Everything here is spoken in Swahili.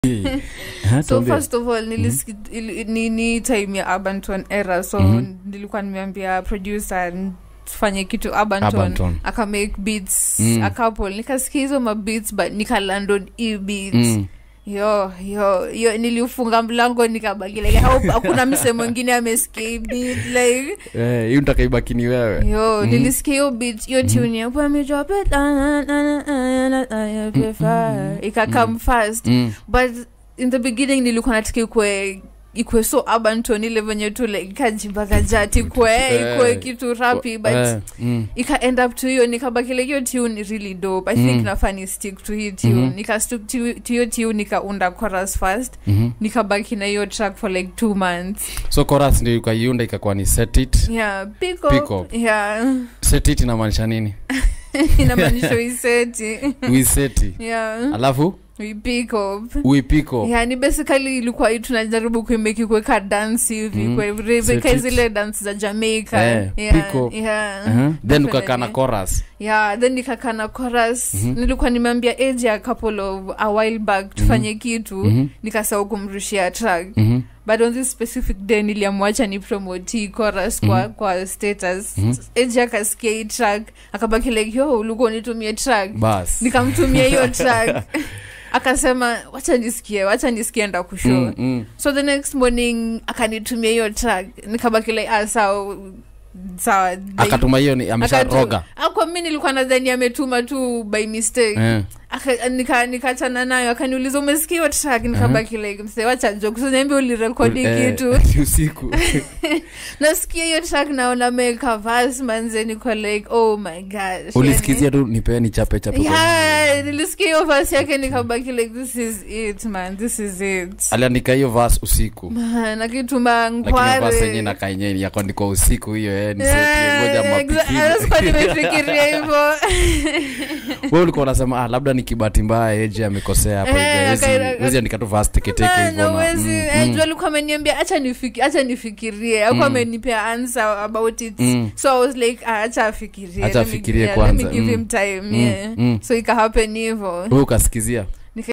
Ha, so tuambie. first of all nilisi, ili- ni, ni time ya abanton era so Mhm. nilikuwa nimeambia producer tufanye kitu abanton Abanton. aka make beats Mm. a couple nikasikia hizo mabeats but nikaland on e beats Mm. yo yo yo niliufunga mlango nikabaki like hau- hakuna mse mwingine amesikia hii beat like Eh, hiyo nitakaibaki ni wewe yo Mhm. nilisikia hiyo beat hiyo tune ya when we drop it na, na, na, na, na, na, na, fire. ikakam fast Mm. but in the beginning nilikuwa nataka ikwe ikwe so urban tone ile venye tu like kajibakajati ikwe ikwe Eh. kitu rapi but Eh, mm. ika end up to hiyo nikabaki like hiyo tune really dope i think Mm. nafaa ni stick to hii tune Mhm. nika stick to to hiyo tune nikaunda chorus first Mhm. nikabaki na hiyo track for like two months so chorus ndio ikaiunda ikakuwa ni set it yeah pick up, Pick up. yeah set it inamaanisha nini inamaanisha uiseti uiseti yeah alafu we pick up uipiko yani basically ilikuwa hii tunajaribu kuimeki kuweka dance hivi Mhm. mm. Set kweka it. zile dance za jamaica Eh, yeah, pick up. yeah. uh-huh. then Definitely. ukakaa na chorus yeah then nikakaa na chorus Mhm. nilikuwa nimeambia age a couple of a while back tufanye kitu Mhm. nikasahau kumrushia track Mhm. but on this specific day niliamwacha ni promote hii chorus kwa, Mhm. kwa status Mhm. age akasikia hii track akabaki like yo ulikuwa unitumie track bas nikamtumia hiyo track akasema wacha nisikie wacha nisikie nda kushow Mm, mm. so the next morning akanitumia hiyo track nikabaki like ah, sawa sawa like, akatuma hiyo ni amesha akatu- roga Ah, kwa mi nilikuwa nadhani ametuma tu by mistake eh. Aka- nika- nikachana nayo akaniuliza umesikia hiyo track nikabaki like mse wacha joke usiniambie ulirekodi Eh, kitu usiku nasikia hiyo track naona meka vas manze niko like oh my gosh ulisikizia tu nipee ni chape chape kwa- yeah, nilisikia hiyo vas yake nikabaki like this is it man this is it aliandika hiyo vas usiku Man, akituma lakini vas yenye nkware nakaenye yakaandikwa usiku hiyo eh, ni seti, ngoja Yeah, mapipili. exa- sikuwa nimefikiria hivo wewe ulikuwa unasema ah, labda ni kibahati mbaya eje amekosea hapo Eh, hivi, hawezi- akaira- hawezi andika tu vas teketeke Na- hivyo na na- uwezi- mm, eh, mm. juu alikuwa ameniambia acha nifiki- acha nifikirie akuwa Mm. amenipea answer about it Mm. so i was like ah, acha afikirie Acha Let me- afikirie yeah, let me kwanza. give Mm. him time Mm, yeah mm. so ikahappen hivo wewe ukasikizia